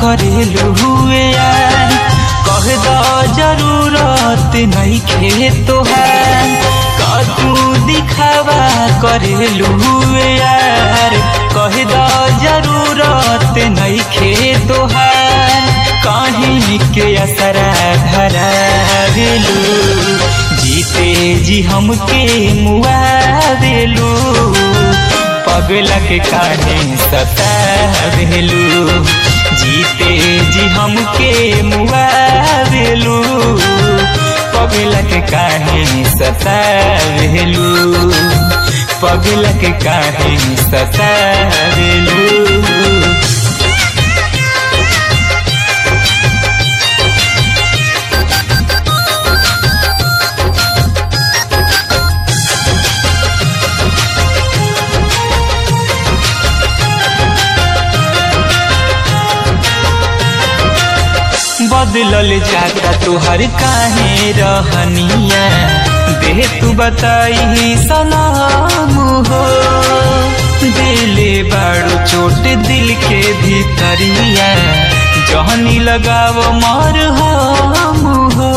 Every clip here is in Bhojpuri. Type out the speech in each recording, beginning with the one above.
करेलू हुए यार कह दो जरूरत नहीं खे तोहार का तू दिखावा करेलू हुए यार कह दो जरूरत नहीं खे तोहार कहीं के असरा धरा देलू जीते जी हमके मुआ देलू पगला के काहे सतावेलू जीते जी हमके मुआ देलू पगला के काहे सतावेलू पगला के काहे सतावेलू बदलल जाता तुहर काहे रहनिया दे तू बताई सलाम हो दिले बाड़ू चोट दिल के भीतरिया जहनी लगाव मर हम हो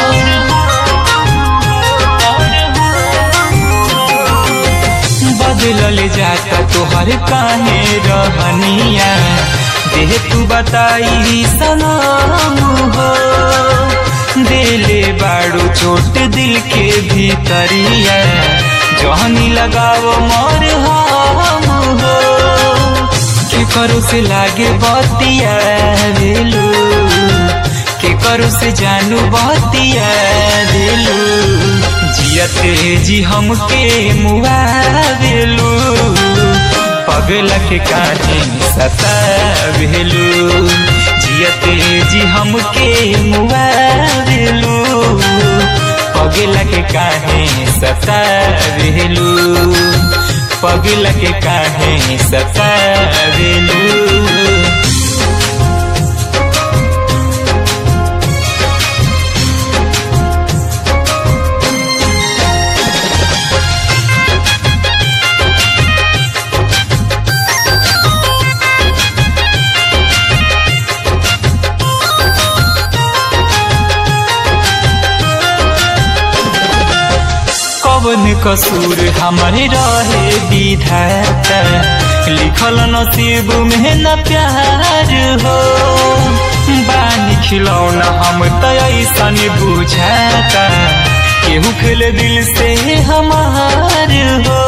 बदलल जाता तुहर काहे रहनिया देह तू बताई सलाम हो दिले बाड़ू चोट दिल के भीतरिया जहनी लगाओ मोर हम हो के करो से लागे बतिया दिलू के करो से जानू बतिया दिलू जियते जी हमके मुआ दिलू पगला के काहे सतावेलू जियते जी हमके मुआवेलू पगला के काहे सतावेलू पगला के काहे सतावेलू कवन कसूर हमारे रहे विधाता लिखल नसीब में न प्यार हो बानी खिलौना हम तो ऐसन बुझाता केहू खेले दिल से हमार हो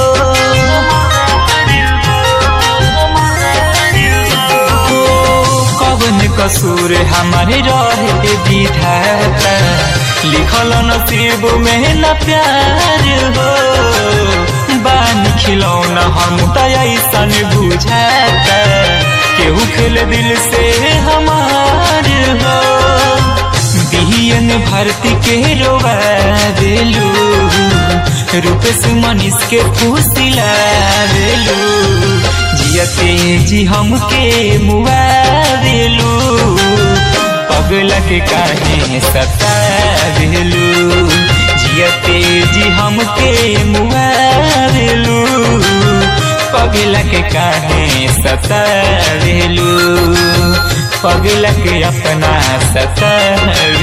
कवन कसूर हमारे रहे विधाता लिखल नसीब में न प्यार हो बान खिलौना हम तो ऐसन बुझाता केहू खेल दिल से हमार हो बिहियन भर्ती के रोवा देलू रूपेश मनीष के फूसिला देलू जियते जी हमके मुआ देलू पगला के काहे सतावेलू जियते जी हमके मुआवेलू पगला के काहे सतावेलू पगला के अपना सतावेलू